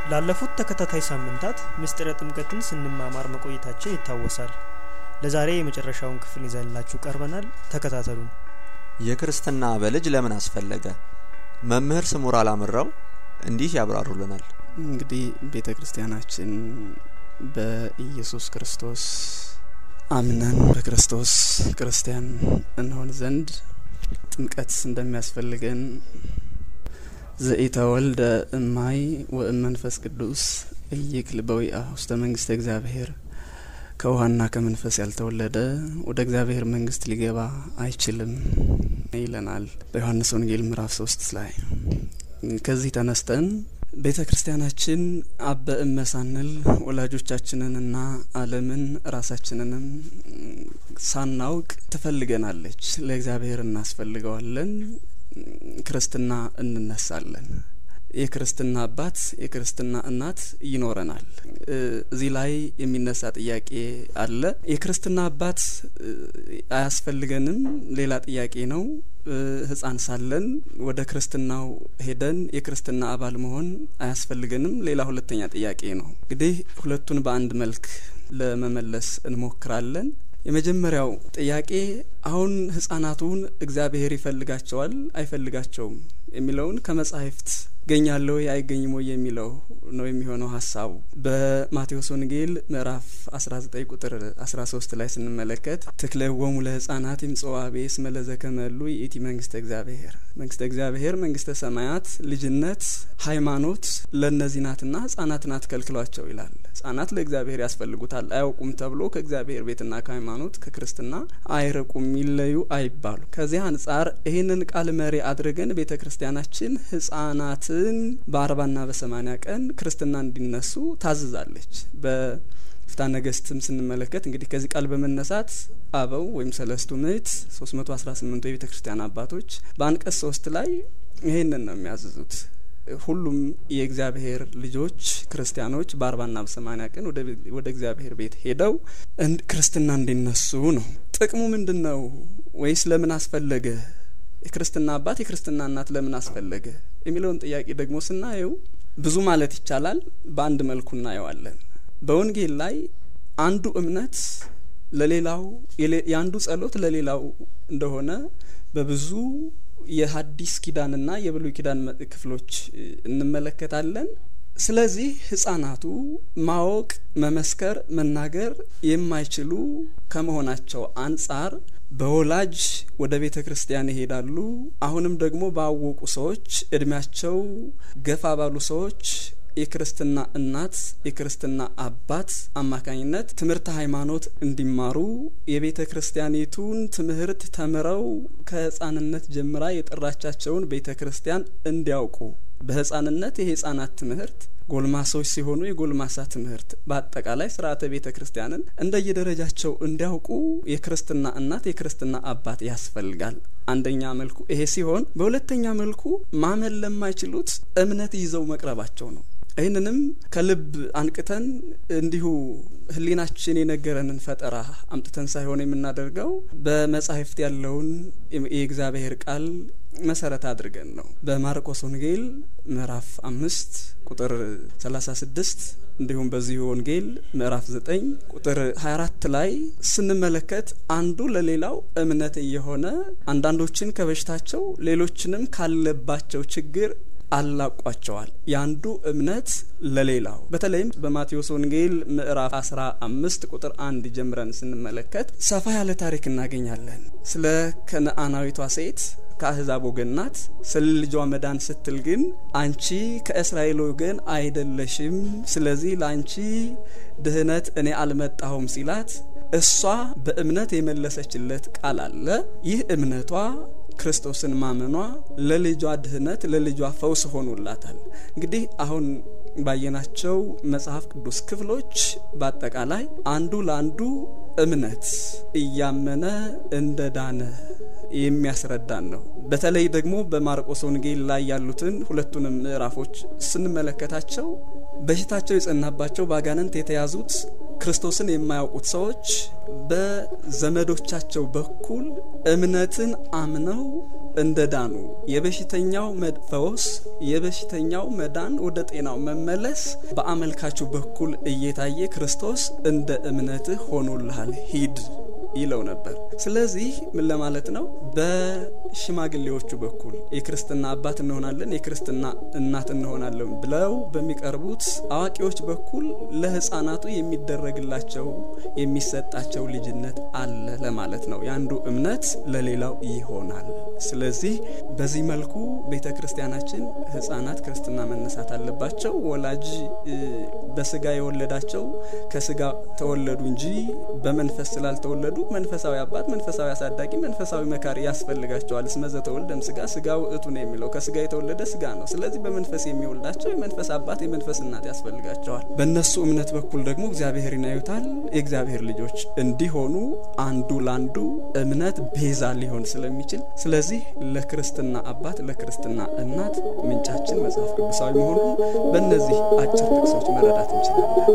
ላለፉት ተከታታይ ሳምንታት ምስጢረ ጥምቀትን ስንማማር መቆየታችን ይታወሳል። ለዛሬ የመጨረሻውን ክፍል ይዘንላችሁ ቀርበናል። ተከታተሉን። የክርስትና በልጅ ለምን አስፈለገ? መምህር ስሙር አላምራው እንዲህ ያብራሩልናል። እንግዲህ ቤተ ክርስቲያናችን በኢየሱስ ክርስቶስ አምነን በክርስቶስ ክርስቲያን እንሆን ዘንድ ጥምቀት እንደሚያስፈልገን ዘኢተወልደ እማይ ወእመንፈስ ቅዱስ እይክል በዊአ ውስተ መንግስተ እግዚአብሔር ከውሃና ከመንፈስ ያልተወለደ ወደ እግዚአብሔር መንግስት ሊገባ አይችልም ይለናል በዮሐንስ ወንጌል ምዕራፍ ሶስት ላይ። ከዚህ ተነስተን ቤተ ክርስቲያናችን አበ እመ ሳንል ወላጆቻችንንና ዓለምን ራሳችንንም ሳናውቅ ትፈልገናለች። ለእግዚአብሔር እናስፈልገዋለን። ክርስትና እንነሳለን። የክርስትና አባት የክርስትና እናት ይኖረናል። እዚህ ላይ የሚነሳ ጥያቄ አለ። የክርስትና አባት አያስፈልገንም ሌላ ጥያቄ ነው። ሕፃን ሳለን ወደ ክርስትናው ሄደን የክርስትና አባል መሆን አያስፈልገንም ሌላ ሁለተኛ ጥያቄ ነው። እንግዲህ ሁለቱን በአንድ መልክ ለመመለስ እንሞክራለን። የመጀመሪያው ጥያቄ አሁን ህጻናቱን እግዚአብሔር ይፈልጋቸዋል አይፈልጋቸውም የሚለውን ከመጻሕፍት ገኛለሁ አይገኝም ወይ የሚለው ነው የሚሆነው ሀሳቡ። በማቴዎስ ወንጌል ምዕራፍ 19 ቁጥር 13 ላይ ስንመለከት ትክለወሙ ለህጻናት ይምጽዋቤ እስመ ለዘከመሉ ይእቲ መንግስተ እግዚአብሔር፣ መንግስተ እግዚአብሔር መንግስተ ሰማያት ልጅነት ሃይማኖት ለእነዚህ ናትና ህጻናትን አትከልክሏቸው ይላል። ህጻናት ለእግዚአብሔር ያስፈልጉታል አያውቁም ተብሎ ከእግዚአብሔር ቤትና ከሃይማኖት ከክርስትና አይርቁም ይለዩ አይባሉ። ከዚህ አንጻር ይህንን ቃል መሪ አድርገን ቤተ ክርስቲያናችን ህጻናትን በአርባና በሰማኒያ ቀን ክርስትና እንዲነሱ ታዝዛለች። በፍትሐ ነገሥትም ስንመለከት እንግዲህ ከዚህ ቃል በመነሳት አበው ወይም ሰለስቱ ምዕት ሶስት መቶ አስራ ስምንቱ የቤተ ክርስቲያን አባቶች በአንቀጽ ሶስት ላይ ይህንን ነው የሚያዝዙት ሁሉም የእግዚአብሔር ልጆች ክርስቲያኖች በአርባና በሰማኒያ ቀን ወደ እግዚአብሔር ቤት ሄደው ክርስትና እንዲነሱ ነው። ጥቅሙ ምንድን ነው? ወይስ ለምን አስፈለገ? የክርስትና አባት የክርስትና እናት ለምን አስፈለገ የሚለውን ጥያቄ ደግሞ ስናየው ብዙ ማለት ይቻላል። በአንድ መልኩ እናየዋለን። በወንጌል ላይ አንዱ እምነት ለሌላው የአንዱ ጸሎት ለሌላው እንደሆነ በብዙ የሐዲስ ኪዳንና የብሉይ ኪዳን ክፍሎች እንመለከታለን። ስለዚህ ህጻናቱ ማወቅ፣ መመስከር፣ መናገር የማይችሉ ከመሆናቸው አንጻር በወላጅ ወደ ቤተ ክርስቲያን ይሄዳሉ። አሁንም ደግሞ ባወቁ ሰዎች እድሜያቸው ገፋ ባሉ ሰዎች የክርስትና እናት የክርስትና አባት አማካኝነት ትምህርተ ሃይማኖት እንዲማሩ የቤተ ክርስቲያኒቱን ትምህርት ተምረው ከህፃንነት ጀምራ የጠራቻቸውን ቤተ ክርስቲያን እንዲያውቁ በህፃንነት የህፃናት ትምህርት ጎልማሶች ሲሆኑ የጎልማሳ ትምህርት በአጠቃላይ ስርዓተ ቤተ ክርስቲያንን እንደየደረጃቸው እንዲያውቁ የክርስትና እናት የክርስትና አባት ያስፈልጋል። አንደኛ መልኩ ይሄ ሲሆን፣ በሁለተኛ መልኩ ማመን ለማይችሉት እምነት ይዘው መቅረባቸው ነው። ይህንንም ከልብ አንቅተን እንዲሁ ህሊናችን የነገረንን ፈጠራ አምጥተን ሳይሆን የምናደርገው በመጻሕፍት ያለውን የእግዚአብሔር ቃል መሰረት አድርገን ነው። በማርቆስ ወንጌል ምዕራፍ አምስት ቁጥር ሰላሳ ስድስት እንዲሁም በዚሁ ወንጌል ምዕራፍ ዘጠኝ ቁጥር ሀያ አራት ላይ ስንመለከት አንዱ ለሌላው እምነት እየሆነ አንዳንዶችን ከበሽታቸው ሌሎችንም ካለባቸው ችግር አላቋቸዋል። የአንዱ እምነት ለሌላው በተለይም በማቴዎስ ወንጌል ምዕራፍ አስራ አምስት ቁጥር አንድ ጀምረን ስንመለከት ሰፋ ያለ ታሪክ እናገኛለን። ስለ ከነአናዊቷ ሴት ከአህዛብ ወገን ናት። ስለ ልጇ መዳን ስትል ግን አንቺ ከእስራኤል ወገን አይደለሽም፣ ስለዚህ ለአንቺ ድህነት እኔ አልመጣሁም ሲላት እሷ በእምነት የመለሰችለት ቃል አለ። ይህ እምነቷ ክርስቶስን ማመኗ ለልጇ ድህነት ለልጇ ፈውስ ሆኖላታል። እንግዲህ አሁን ባየናቸው መጽሐፍ ቅዱስ ክፍሎች በአጠቃላይ አንዱ ለአንዱ እምነት እያመነ እንደ ዳነ የሚያስረዳን ነው። በተለይ ደግሞ በማርቆስ ወንጌል ላይ ያሉትን ሁለቱንም ምዕራፎች ስንመለከታቸው በሽታቸው የጸናባቸው በአጋንንት የተያዙት ክርስቶስን የማያውቁት ሰዎች በዘመዶቻቸው በኩል እምነትን አምነው እንደ ዳኑ የበሽተኛው መፈወስ የበሽተኛው መዳን ወደ ጤናው መመለስ በአመልካቹ በኩል እየታየ ክርስቶስ እንደ እምነትህ ሆኖልሃል ሂድ ይለው ነበር። ስለዚህ ምን ለማለት ነው? በሽማግሌዎቹ በኩል የክርስትና አባት እንሆናለን፣ የክርስትና እናት እንሆናለን ብለው በሚቀርቡት አዋቂዎች በኩል ለሕፃናቱ የሚደረግላቸው የሚሰጣቸው ልጅነት አለ ለማለት ነው። የአንዱ እምነት ለሌላው ይሆናል። ስለዚህ በዚህ መልኩ ቤተ ክርስቲያናችን ሕፃናት ክርስትና መነሳት አለባቸው። ወላጅ በስጋ የወለዳቸው ከስጋ ተወለዱ እንጂ በመንፈስ ስላልተወለዱ መንፈሳዊ አባት፣ መንፈሳዊ አሳዳጊ፣ መንፈሳዊ መካሪ ያስፈልጋቸዋል። እስመ ዘተወልደም ስጋ ስጋ ውእቱ ነው የሚለው ከስጋ የተወለደ ስጋ ነው። ስለዚህ በመንፈስ የሚወልዳቸው የመንፈስ አባት፣ የመንፈስ እናት ያስፈልጋቸዋል። በእነሱ እምነት በኩል ደግሞ እግዚአብሔርን ያዩታል። የእግዚአብሔር ልጆች እንዲሆኑ አንዱ ለአንዱ እምነት ቤዛ ሊሆን ስለሚችል ስለዚህ ለክርስትና አባት፣ ለክርስትና እናት ምንጫችን መጽሐፍ ቅዱሳዊ መሆኑን በእነዚህ አጭር ጥቅሶች መረዳት እንችላለን።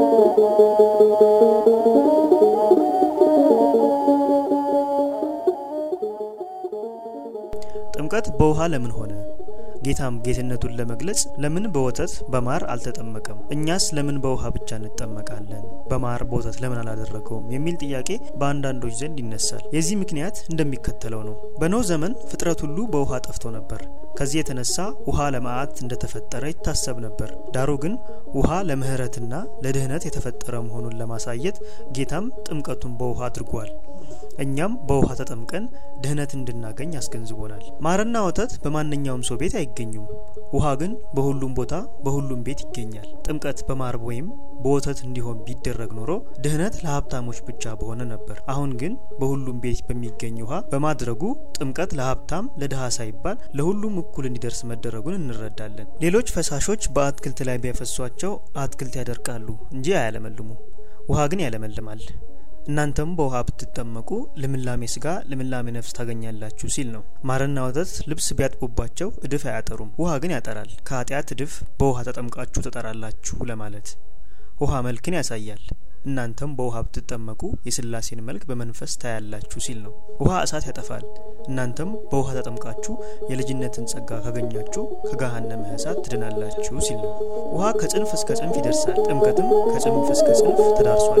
ጥምቀት በውሃ ለምን ሆነ? ጌታም ጌትነቱን ለመግለጽ ለምን በወተት በማር አልተጠመቀም? እኛስ ለምን በውሃ ብቻ እንጠመቃለን? በማር በወተት ለምን አላደረገውም? የሚል ጥያቄ በአንዳንዶች ዘንድ ይነሳል። የዚህ ምክንያት እንደሚከተለው ነው። በኖህ ዘመን ፍጥረት ሁሉ በውሃ ጠፍቶ ነበር። ከዚህ የተነሳ ውሃ ለመዓት እንደተፈጠረ ይታሰብ ነበር። ዳሩ ግን ውሃ ለምህረትና ለድህነት የተፈጠረ መሆኑን ለማሳየት ጌታም ጥምቀቱን በውሃ አድርጓል። እኛም በውሃ ተጠምቀን ድህነት እንድናገኝ አስገንዝቦናል። ማርና ወተት በማንኛውም ሰው ቤት አይገኙም። ውሃ ግን በሁሉም ቦታ በሁሉም ቤት ይገኛል። ጥምቀት በማር ወይም በወተት እንዲሆን ቢደረግ ኖሮ ድህነት ለሀብታሞች ብቻ በሆነ ነበር። አሁን ግን በሁሉም ቤት በሚገኝ ውሃ በማድረጉ ጥምቀት ለሀብታም ለድሃ ሳይባል ለሁሉም እኩል እንዲደርስ መደረጉን እንረዳለን። ሌሎች ፈሳሾች በአትክልት ላይ ቢያፈሷቸው አትክልት ያደርቃሉ እንጂ አያለመልሙ። ውሃ ግን ያለመልማል። እናንተም በውሃ ብትጠመቁ ልምላሜ ስጋ ልምላሜ ነፍስ ታገኛላችሁ ሲል ነው። ማርና ወተት ልብስ ቢያጥቡባቸው እድፍ አያጠሩም፣ ውሃ ግን ያጠራል። ከኃጢአት እድፍ በውሃ ተጠምቃችሁ ተጠራላችሁ ለማለት ውሃ መልክን ያሳያል። እናንተም በውሃ ብትጠመቁ የስላሴን መልክ በመንፈስ ታያላችሁ ሲል ነው። ውሃ እሳት ያጠፋል። እናንተም በውሃ ተጠምቃችሁ የልጅነትን ጸጋ ካገኛችሁ ከገሃነመ እሳት ትድናላችሁ ሲል ነው። ውሃ ከጽንፍ እስከ ጽንፍ ይደርሳል። ጥምቀትም ከጽንፍ እስከ ጽንፍ ተዳርሷል።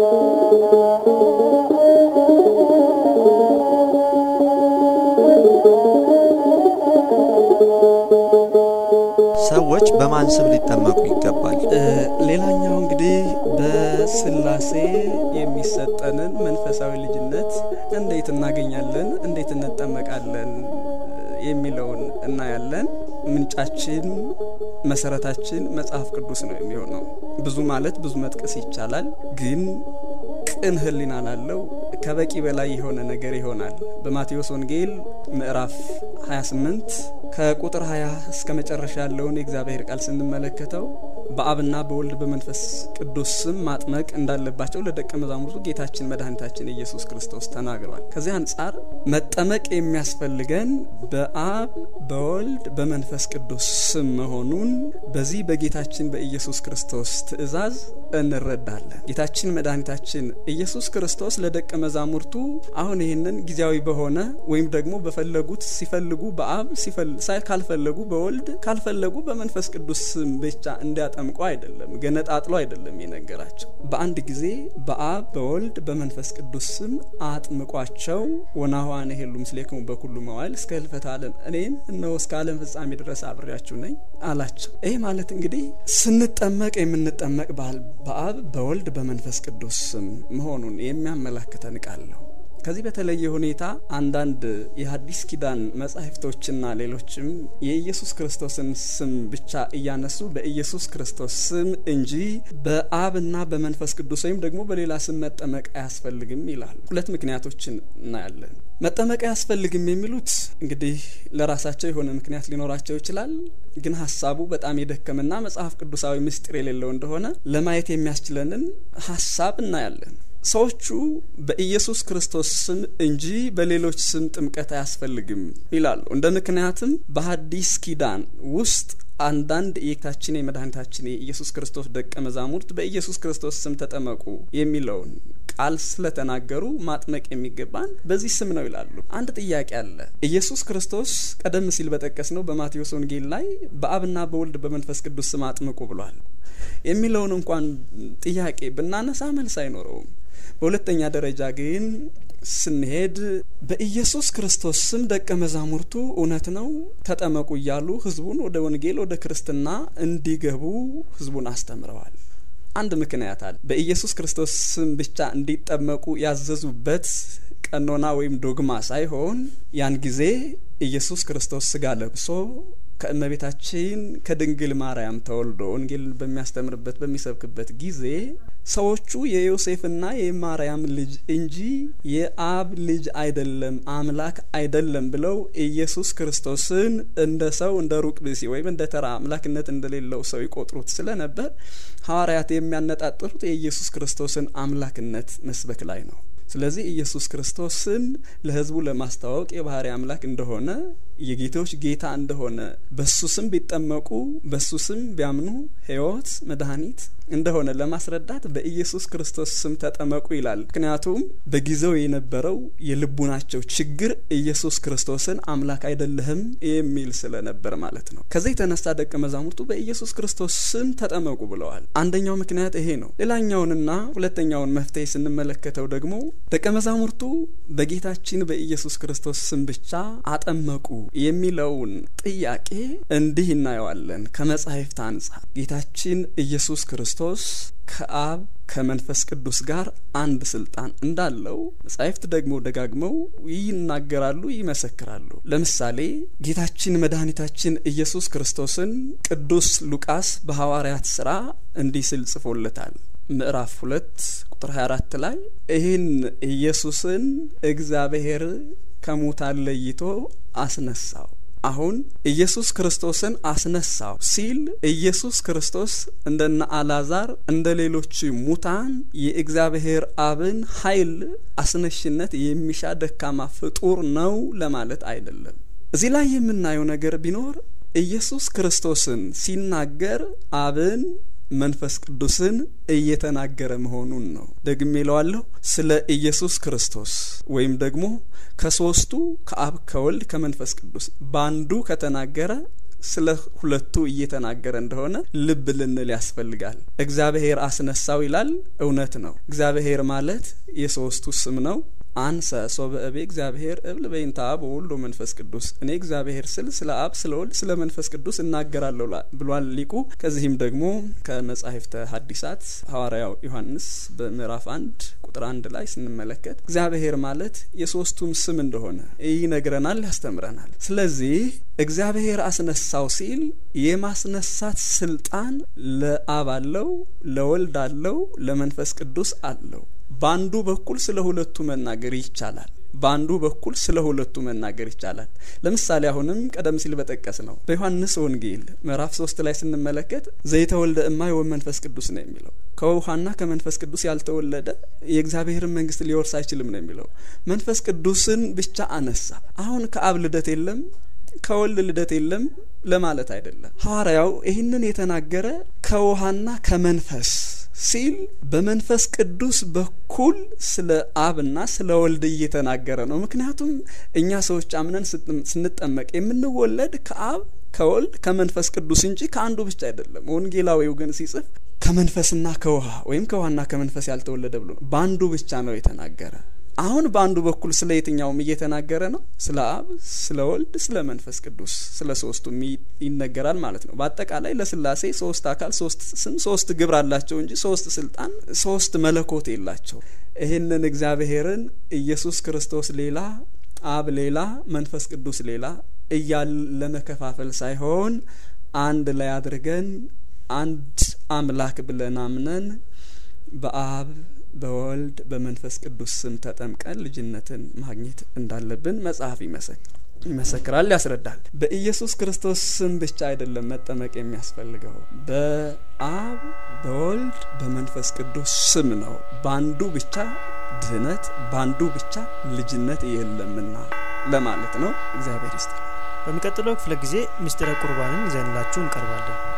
ሰዎች በማን ስም ሊጠመቁ ይገባል? ሌላኛው እንግዲህ በስላሴ የሚሰጠንን መንፈሳዊ ልጅነት እንዴት እናገኛለን፣ እንዴት እንጠመቃለን የሚለውን እናያለን። ምንጫችን መሰረታችን መጽሐፍ ቅዱስ ነው የሚሆነው። ብዙ ማለት ብዙ መጥቀስ ይቻላል ግን ቅን ሕሊና ላለው ከበቂ በላይ የሆነ ነገር ይሆናል። በማቴዎስ ወንጌል ምዕራፍ 28 ከቁጥር 20 እስከ መጨረሻ ያለውን የእግዚአብሔር ቃል ስንመለከተው በአብና በወልድ በመንፈስ ቅዱስ ስም ማጥመቅ እንዳለባቸው ለደቀ መዛሙርቱ ጌታችን መድኃኒታችን ኢየሱስ ክርስቶስ ተናግሯል። ከዚህ አንጻር መጠመቅ የሚያስፈልገን በአብ በወልድ በመንፈስ ቅዱስ ስም መሆኑን በዚህ በጌታችን በኢየሱስ ክርስቶስ ትእዛዝ እንረዳለን። ጌታችን መድኃኒታችን ኢየሱስ ክርስቶስ ለደቀ መዛሙርቱ አሁን ይህንን ጊዜያዊ በሆነ ወይም ደግሞ በፈለጉት ሲፈልጉ በአብ ካልፈለጉ በወልድ ካልፈለጉ በመንፈስ ቅዱስ ስም ብቻ እንዲያጠምቁ አይደለም፣ ገነጣጥሎ አይደለም የነገራቸው። በአንድ ጊዜ በአብ በወልድ በመንፈስ ቅዱስ ስም አጥምቋቸው ወናኋነ ሄሉ ምስሌክሙ በኩሉ መዋይል እስከ ህልፈተ ዓለም እኔም እነሆ እስከ ዓለም ፍጻሜ ድረስ አብሬያችሁ ነኝ አላቸው። ይህ ማለት እንግዲህ ስንጠመቅ የምንጠመቅ በአብ በወልድ በመንፈስ ቅዱስ ስም መሆኑን የሚያመላክተን ቃል ነው። ከዚህ በተለየ ሁኔታ አንዳንድ የሐዲስ ኪዳን መጻሕፍቶችና ሌሎችም የኢየሱስ ክርስቶስን ስም ብቻ እያነሱ በኢየሱስ ክርስቶስ ስም እንጂ በአብና በመንፈስ ቅዱስ ወይም ደግሞ በሌላ ስም መጠመቅ አያስፈልግም ይላሉ። ሁለት ምክንያቶችን እናያለን። መጠመቅ አያስፈልግም የሚሉት እንግዲህ ለራሳቸው የሆነ ምክንያት ሊኖራቸው ይችላል። ግን ሀሳቡ በጣም የደከመና መጽሐፍ ቅዱሳዊ ምስጢር የሌለው እንደሆነ ለማየት የሚያስችለንን ሀሳብ እናያለን። ሰዎቹ በኢየሱስ ክርስቶስ ስም እንጂ በሌሎች ስም ጥምቀት አያስፈልግም ይላሉ። እንደ ምክንያትም በሐዲስ ኪዳን ውስጥ አንዳንድ የጌታችን የመድኃኒታችን የኢየሱስ ክርስቶስ ደቀ መዛሙርት በኢየሱስ ክርስቶስ ስም ተጠመቁ የሚለውን ቃል ስለተናገሩ ማጥመቅ የሚገባን በዚህ ስም ነው ይላሉ። አንድ ጥያቄ አለ። ኢየሱስ ክርስቶስ ቀደም ሲል በጠቀስ ነው በማቴዎስ ወንጌል ላይ በአብና በወልድ በመንፈስ ቅዱስ ስም አጥምቁ ብሏል የሚለውን እንኳን ጥያቄ ብናነሳ መልስ አይኖረውም። በሁለተኛ ደረጃ ግን ስንሄድ በኢየሱስ ክርስቶስ ስም ደቀ መዛሙርቱ እውነት ነው ተጠመቁ እያሉ ህዝቡን ወደ ወንጌል ወደ ክርስትና እንዲገቡ ህዝቡን አስተምረዋል። አንድ ምክንያት አለ። በኢየሱስ ክርስቶስ ስም ብቻ እንዲጠመቁ ያዘዙበት ቀኖና ወይም ዶግማ ሳይሆን ያን ጊዜ ኢየሱስ ክርስቶስ ስጋ ለብሶ ከእመቤታችን ከድንግል ማርያም ተወልዶ ወንጌልን በሚያስተምርበት በሚሰብክበት ጊዜ ሰዎቹ የዮሴፍና የማርያም ልጅ እንጂ የአብ ልጅ አይደለም፣ አምላክ አይደለም ብለው ኢየሱስ ክርስቶስን እንደ ሰው እንደ ሩቅ ብእሲ ወይም እንደ ተራ አምላክነት እንደሌለው ሰው ይቆጥሩት ስለነበር ሐዋርያት የሚያነጣጥሩት የኢየሱስ ክርስቶስን አምላክነት መስበክ ላይ ነው። ስለዚህ ኢየሱስ ክርስቶስን ለሕዝቡ ለማስተዋወቅ የባህሪ አምላክ እንደሆነ የጌቶች ጌታ እንደሆነ በሱ ስም ቢጠመቁ በሱ ስም ቢያምኑ ሕይወት መድኃኒት እንደሆነ ለማስረዳት በኢየሱስ ክርስቶስ ስም ተጠመቁ ይላል። ምክንያቱም በጊዜው የነበረው የልቡናቸው ችግር ኢየሱስ ክርስቶስን አምላክ አይደለህም የሚል ስለነበር ማለት ነው። ከዚህ የተነሳ ደቀ መዛሙርቱ በኢየሱስ ክርስቶስ ስም ተጠመቁ ብለዋል። አንደኛው ምክንያት ይሄ ነው። ሌላኛውንና ሁለተኛውን መፍትሄ ስንመለከተው ደግሞ ደቀ መዛሙርቱ በጌታችን በኢየሱስ ክርስቶስ ስም ብቻ አጠመቁ የሚለውን ጥያቄ እንዲህ እናየዋለን። ከመጻሕፍት አንጻር ጌታችን ኢየሱስ ክርስቶስ ከአብ ከመንፈስ ቅዱስ ጋር አንድ ስልጣን እንዳለው መጻሕፍት ደግሞ ደጋግመው ይናገራሉ፣ ይመሰክራሉ። ለምሳሌ ጌታችን መድኃኒታችን ኢየሱስ ክርስቶስን ቅዱስ ሉቃስ በሐዋርያት ሥራ እንዲህ ሲል ጽፎለታል። ምዕራፍ ሁለት ቁጥር 24 ላይ ይህን ኢየሱስን እግዚአብሔር ከሙታን ለይቶ አስነሳው። አሁን ኢየሱስ ክርስቶስን አስነሳው ሲል ኢየሱስ ክርስቶስ እንደነ አላዛር እንደ ሌሎች ሙታን የእግዚአብሔር አብን ኃይል አስነሽነት የሚሻ ደካማ ፍጡር ነው ለማለት አይደለም። እዚህ ላይ የምናየው ነገር ቢኖር ኢየሱስ ክርስቶስን ሲናገር አብን መንፈስ ቅዱስን እየተናገረ መሆኑን ነው። ደግሜ እለዋለሁ። ስለ ኢየሱስ ክርስቶስ ወይም ደግሞ ከሶስቱ ከአብ ከወልድ ከመንፈስ ቅዱስ በአንዱ ከተናገረ ስለ ሁለቱ እየተናገረ እንደሆነ ልብ ልንል ያስፈልጋል። እግዚአብሔር አስነሳው ይላል። እውነት ነው። እግዚአብሔር ማለት የሶስቱ ስም ነው። አንሰ ሶበ እቤ እግዚአብሔር እብል በይንተ አብ ወወልድ ወመንፈስ ቅዱስ እኔ እግዚአብሔር ስል ስለ አብ ስለ ወልድ ስለ መንፈስ ቅዱስ እናገራለሁ ብሏል ሊቁ። ከዚህም ደግሞ ከመጻሕፍተ ሐዲሳት ሐዋርያው ዮሐንስ በምዕራፍ አንድ ቁጥር አንድ ላይ ስንመለከት እግዚአብሔር ማለት የሶስቱም ስም እንደሆነ ይነግረናል፣ ያስተምረናል። ስለዚህ እግዚአብሔር አስነሳው ሲል የማስነሳት ስልጣን ለአብ አለው፣ ለወልድ አለው፣ ለመንፈስ ቅዱስ አለው። በአንዱ በኩል ስለ ሁለቱ መናገር ይቻላል። በአንዱ በኩል ስለ ሁለቱ መናገር ይቻላል። ለምሳሌ አሁንም ቀደም ሲል በጠቀስ ነው በዮሐንስ ወንጌል ምዕራፍ ሶስት ላይ ስንመለከት ዘይተወልደ እማይ ወመንፈስ ቅዱስ ነው የሚለው ከውሃና ከመንፈስ ቅዱስ ያልተወለደ የእግዚአብሔርን መንግስት ሊወርስ አይችልም ነው የሚለው። መንፈስ ቅዱስን ብቻ አነሳ። አሁን ከአብ ልደት የለም ከወልድ ልደት የለም ለማለት አይደለም። ሐዋርያው ይህንን የተናገረ ከውሃና ከመንፈስ ሲል በመንፈስ ቅዱስ በኩል ስለ አብና ስለ ወልድ እየተናገረ ነው። ምክንያቱም እኛ ሰዎች አምነን ስንጠመቅ የምንወለድ ከአብ ከወልድ ከመንፈስ ቅዱስ እንጂ ከአንዱ ብቻ አይደለም። ወንጌላዊው ግን ሲጽፍ ከመንፈስና ከውሃ ወይም ከውሃና ከመንፈስ ያልተወለደ ብሎ በአንዱ ብቻ ነው የተናገረ። አሁን በአንዱ በኩል ስለ የትኛውም እየተናገረ ነው። ስለ አብ፣ ስለ ወልድ፣ ስለ መንፈስ ቅዱስ ስለ ሶስቱም ይነገራል ማለት ነው። በአጠቃላይ ለስላሴ ሶስት አካል፣ ሶስት ስም፣ ሶስት ግብር አላቸው እንጂ ሶስት ስልጣን፣ ሶስት መለኮት የላቸው። ይህንን እግዚአብሔርን ኢየሱስ ክርስቶስ ሌላ፣ አብ ሌላ፣ መንፈስ ቅዱስ ሌላ እያል ለመከፋፈል ሳይሆን አንድ ላይ አድርገን አንድ አምላክ ብለን አምነን በአብ በወልድ በመንፈስ ቅዱስ ስም ተጠምቀን ልጅነትን ማግኘት እንዳለብን መጽሐፍ ይመሰክራል፣ ያስረዳል። በኢየሱስ ክርስቶስ ስም ብቻ አይደለም መጠመቅ የሚያስፈልገው፣ በአብ በወልድ በመንፈስ ቅዱስ ስም ነው። በአንዱ ብቻ ድህነት፣ በአንዱ ብቻ ልጅነት የለምና ለማለት ነው። እግዚአብሔር ይስጥ። በሚቀጥለው ክፍለ ጊዜ ምስጢረ ቁርባንን ይዘንላችሁ እንቀርባለን።